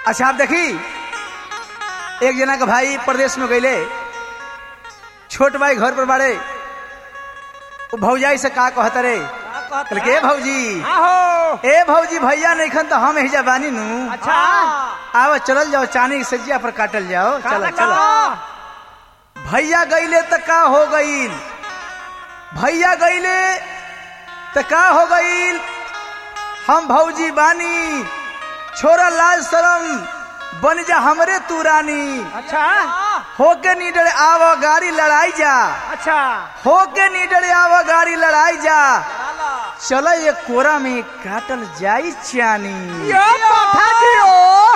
अच्छा आप देखी एक जना का भाई प्रदेश में गईले छोट भाई घर पर बाड़े वो भौजाई से का कहत रे कहल के "ए भौजी आहो ए भौजी भैया नहीं खन तो हम ही जबानी नू अच्छा आवा चलल जाओ चानी की सज्जिया पर काटल जाओ चलो काला चलो काला भैया गईले तो का हो गईल भैया गईले तो का हो गईल हम भौजी बानी छोरा लाज शरम बन जा हमरे तू रानी अच्छा होके नीडर आवा गाड़ी लड़ाई जा अच्छा होके नीडर आवा गाड़ी लड़ाई जा चलो ये कोरा में काटल जाई चानी यो माथा दियो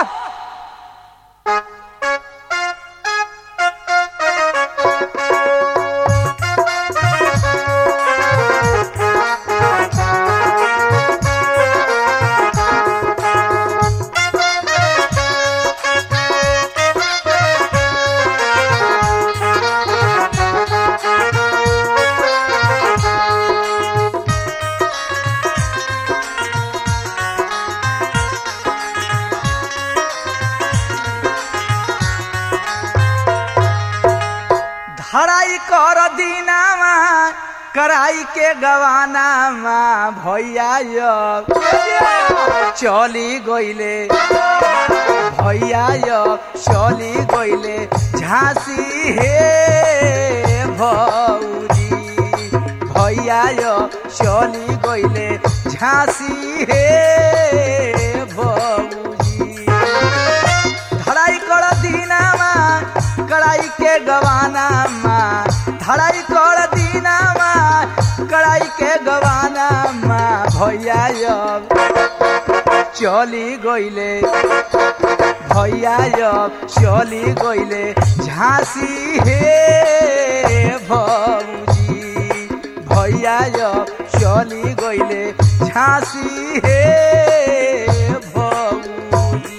धराई कर दीनामा कराई के गवानामा भैया यो चली गईले भैया यो चली गईले झांसी हे भौजी भैया यो चली गईले झांसी हे भौजी धड़ाई कर दीनामा कड़ाई के गवानामा धड़ाई कर दीनामा कड़ाई के गवानामा भैया अब चली गईले भैया अब चली गईले झांसी हे भौजी भैया अब चली गईले झांसी हे भौजी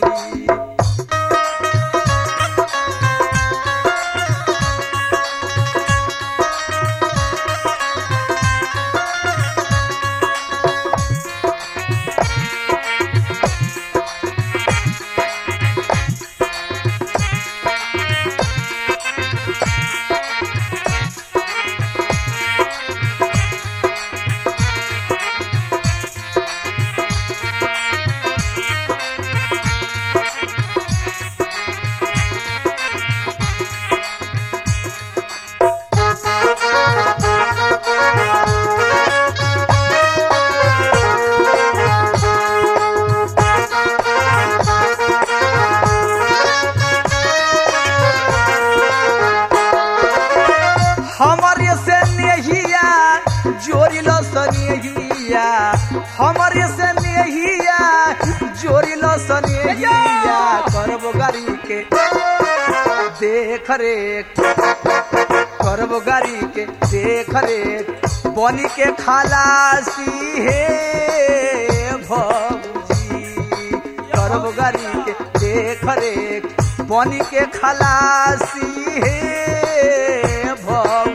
हमरे से नेहिया जोड़िलो सनेहिया हमरे से नेहिया जोड़िलो सनेहिया करबो गाड़ी के देख रेख करबो गाड़ी के देख रेख बनी के खलासी हे भौजी करबो गाड़ी के देख रेख बनी के खलासी हे भौजी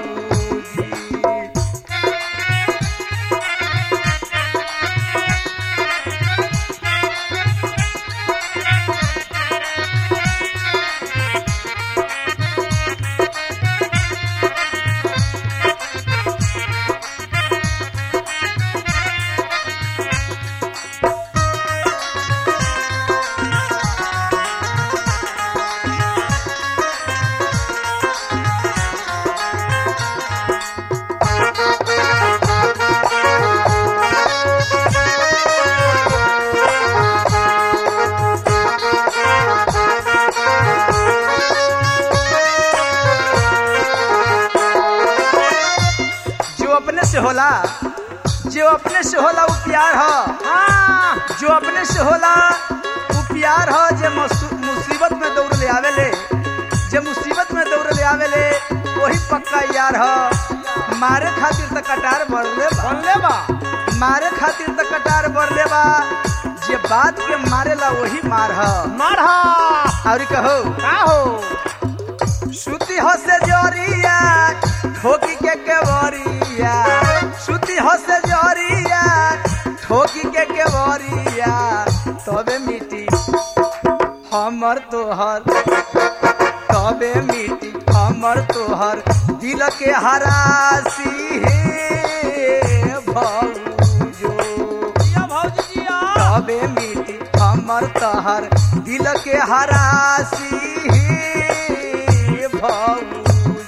जो अपने से होला जो अपने से होला वो प्यार ह हाँ जो अपने से होला वो प्यार ह जे मसु- मुसीबत में दौड़ ले आवेले जे मुसीबत में दौड़ ले आवेले वही पक्का यार ह मारे खातिर त कटार बढ़ले बा बोलले बा मारे खातिर त कटार बढ़ले बा जे बात के मारेला वही मार ह मारहा और कहो का हो सुती हो से जोरिया ठोकी के केवरिया सुती हो से जोरिया ठोकी के केवरिया तबे मिटी हमर तोहर तबे मिटी हमर तोहर दिल के हरासी हे भौजो जिया भौजी जिया तबे मिटी हमर तोहर दिल के हरासी हे भौजी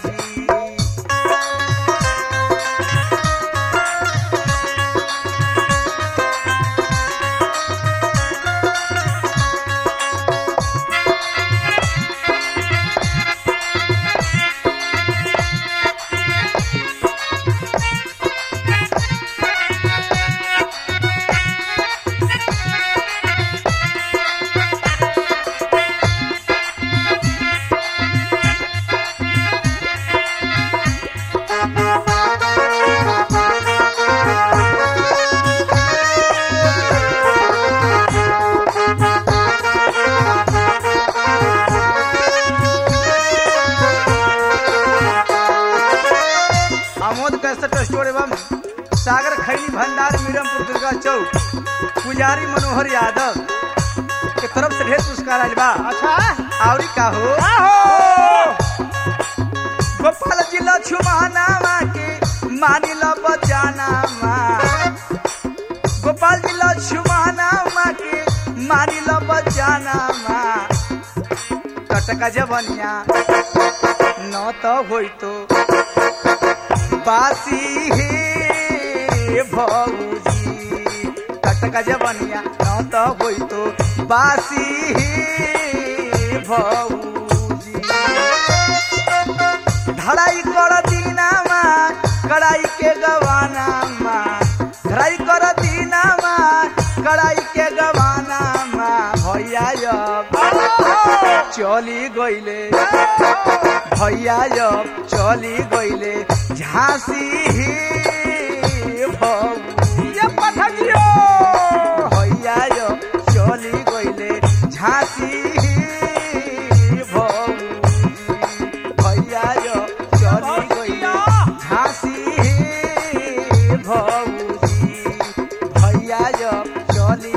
आमोद कैसेट स्टोर एवं सागर खैनी भंडार मीरमपुर दुर्गा चौक पुजारी मनोहर यादव के तरफ से ढेर पुरस्कार आयल बा अच्छा आवरी का हो आहो गोपाल जिला छुमानामा के मानिल बचानामा गोपाल जिला छुमानामा के मानिल बचानामा टटका जवनिया न तो होई तो बासी हे भौजी टटका जवनिया न तो होई तो बासी हे भौजी धड़ाई कर दीनामा कड़ाई के गवानामा धड़ाई कर दीनामा कड़ाई के गवानामा भैया अब चली गईले भैया अब चली गईले झांसी ही भौजी ये पठगियो भैया अब चली गईले झांसी ही भौजी भैया अब चली गईले झांसी ही भौजी भैया अब चली